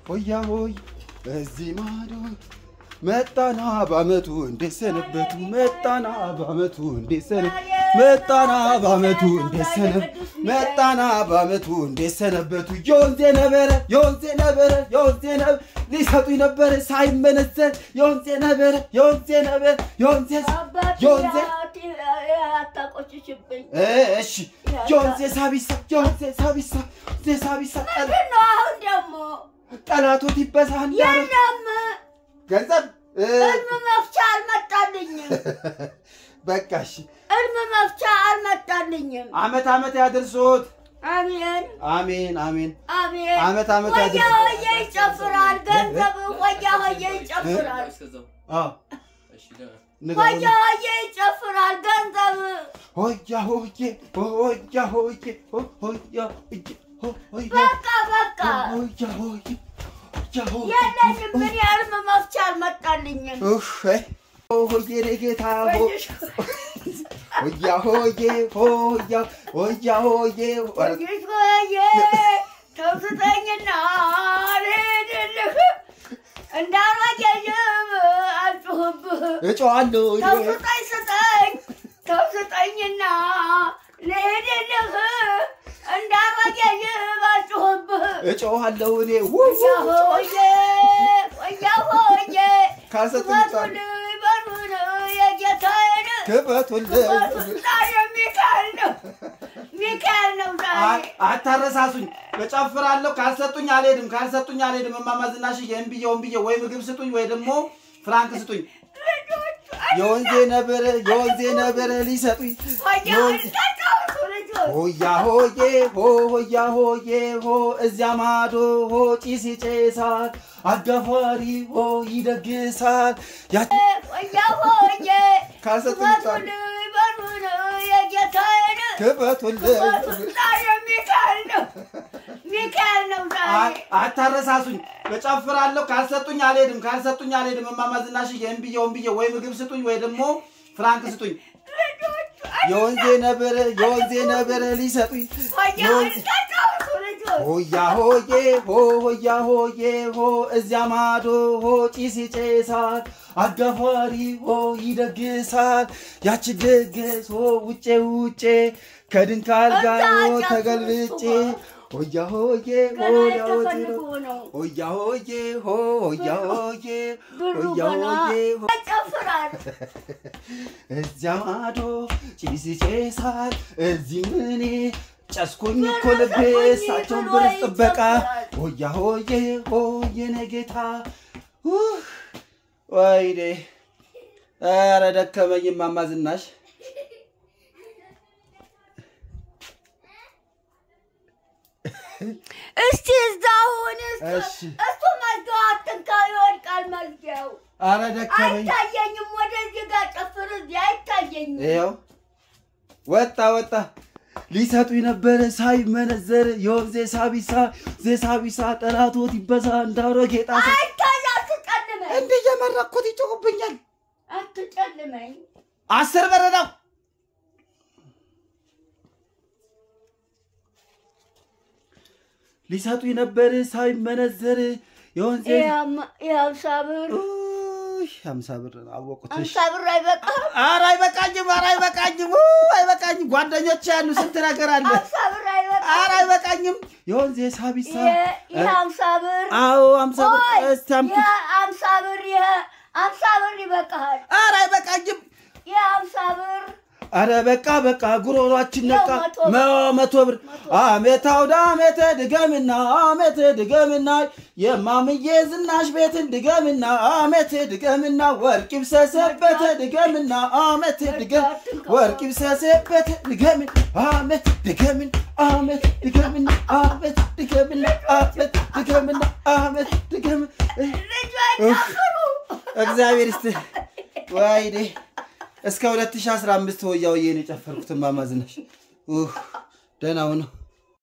ሆያ ሆይ እዚህ ማዶ መጣና በአመቱ እንዴት ሰነበቱ መጣና በአመቱ እንዴት ሰነ መጣና በአመቱ እንዴት ሰነ መጣና በአመቱ እንዴት ሰነበቱ የወንዜ ነበረ የወንዜ ነበረ የወንዜ ነበረ ሊሰጡኝ ነበረ ሳይመነዘር የወንዜ ነበረ የወንዜ ነበረ የወንዜ የወንዜ አታቆጭሽብኝ። እሺ የወንዜ ሳቢሳ የወንዜ ሳቢሳ የወንዜ ሳቢሳ ጠላ- ምንድን ነው አሁን ደግሞ? ጠላቶት ይበሳል የለም ገንዘብ እ፣ እልም መፍቻ አልመጣልኝም። በቃ እሺ እልም መፍቻ አልመጣልኝም። አመት አመት ያድርሶት አሜን አሜን አሜን አሜን። አመት አመት ሆያ ያድርሶት ሆዬ ይጨፍራል፣ ገንዘብ ሆያ ሆዬ ይጨፍራል። አዎ ንገሩኝ። ሆያ ሆዬ ይጨፍራል፣ ገንዘብ ሆያ ሆዬ ሆያ ሆዬ ሆ- ሆያ ሆዬ ሆ- ሆያ በቃ በቃ ሆያ ሆዬ ሆያ ሆዬ የለኝም። ምን የእልም መፍቻ አልመጣልኝም። ኡፍ እ፣ ሆዬ እኔ ጌታ ሆ- ሆያ ሆዬ ሆያ ሆያ ሆዬ ወይስ ሆዬ ተው ስጠኝና ልሂድልህ እንዳላየኝም አልጩህብህ እጮዋለሁ ተው ስጠኝ ስጠኝ ተው ስጠኝና ልሂድልህ እንዳላየኝም አልጩህብህ እጮዋለሁ እኔ ወያ ሆዬ ወያ ሆዬ ካልሰጡኝ ቃል ክፈቱልኝ በሩን የጌታዬን ክፈቱልኝ ዛሬ ሚካኤል ነው ሚካኤል ነው ዛሬ አታረሳሱኝ። እጨፍራለሁ። ካልሰጡኝ አልሄድም። ካልሰጡኝ አልሄድም። እማማ ዝናሽዬ እምብዬ እምብዬ ወይ ምግብ ስጡኝ ወይ ደግሞ ፍራንክ ስጡኝ። የወንዜ ነብር የወንዜ ነብር ሊሰጡኝ የወንዜ- ሆያ ሆዬ ሆ ሆያ ሆዬ ሆ እዚያ ማዶ ሆ ጭስ ይጨሳል፣ አጋፋሪ ሆ ይደግሳል። ያ ወያ ሆዬ ካልሰጡኝ ቃል ክፈቱልኝ በሩን የጌታዬን ክፈቱልኝ። ዛሬ ሚካኤል ነው ሚካኤል ነው ዛሬ አ- አታረሳሱኝ። እጨፍራለሁ። ካልሰጡኝ አልሄድም። ካልሰጡኝ አልሄድም። እማማ ዝናሽዬ እምብዬ እምብዬ ወይ ምግብ ስጡኝ ወይ ደግሞ ፍራንክ ስጡኝ። የወንዜ ነብር የወንዜ ነብር ሊሰጡኝ የወንዜ- ሆያ ሆዬ ሆ ሆያ ሆዬ ሆ እዚያ ማዶ ሆ ጭስ ይጨሳል፣ አጋፋሪ ሆ ይደግሳል። ያች ድግስ ሆ ውጬ ውጬ ከድንካል ጋር ሆ ተገልብጬ ሆያ ሆዬ ሆ ያወት ነው ሆያ ሆዬ ሆ ሆያ ሆዬ ሆያ ሆዬ ሆ ጨፍራል እዚያ ማዶ ጭስ ይጨሳል፣ እዚህ ምኔ ጨስኩኝ እኮ ልቤ እሳቸውን ብርስ ጥበቃ ሆያ ሆዬ ሆዬ ነጌታ ኡህ፣ ወይኔ ኧረ ደከመኝ እማማ ዝናሽ እስቲ እዛ ሁን እሺ እሱ መዝጊያው አትንካ ይወድቃል መዝጊያው ኧረ ደከመኝ አይታየኝም ወደዚህ ጋር ጨፍር እዚህ አይታየኝም ይኸው ወጣ ወጣ ሊሰጡኝ ነበረ ሳይመነዘር የወንዜ ሳቢሳ ዜሳቢሳ ጠላቶት ይበዛ እንዳሮ ጌጣ አይታይ አትጨልመኝ እንዲህ እየመረኩት ይጮህብኛል አትጨልመኝ አስር ብር ነው ሊሰጡኝ ነበር ሳይመነዘር የወንዜ የሀምሳ ብር ኡይ፣ ሀምሳ ብር አወቁት። እሺ። ሀምሳ ብር አይበቃም ኧረ አይበቃኝም፣ ኧረ አይበቃኝም፣ ኡ፣ አይበቃኝም። ጓደኞች ያሉ ስንት ነገር አለ። ሀምሳ ብር አይበቃም ኧረ አይበቃኝም። የወንዜ ሳቢሳ የ- የሀምሳ ብር አዎ ሀምሳ ብር ቆይ እስቲ አምጡ። የሀምሳ ብር የሀምሳ ብር ይበቃሃል ኧረ አይበቃኝም። የሀምሳ ብር አረ በቃ በቃ ጉሮሯችን ነቃ። ያው መቶ ብር። መ- መቶ ብር አሜት አውደ አሜት ድገምና አሜት ድገምና የማምዬ ዝናሽ ቤትን ድገምና አሜት ድገምና ወርቅ ይብሰሰበት ድገምና አሜት ድገም ወርቅ ይብሰሰበት ድገምን አሜት ድገምን አሜት ድገምና አሜት ድገምና አሜት ድገምና አሜት ድገምን ልጆች ኡፍ። ጨፍሩ እግዚአብሔር ይስጥ ወይኔ እስከ 2015 ሆያ ሆዬ ነው የጨፈርኩት። እማማ ዝናሽ ኡህ፣ ደህና ሁነው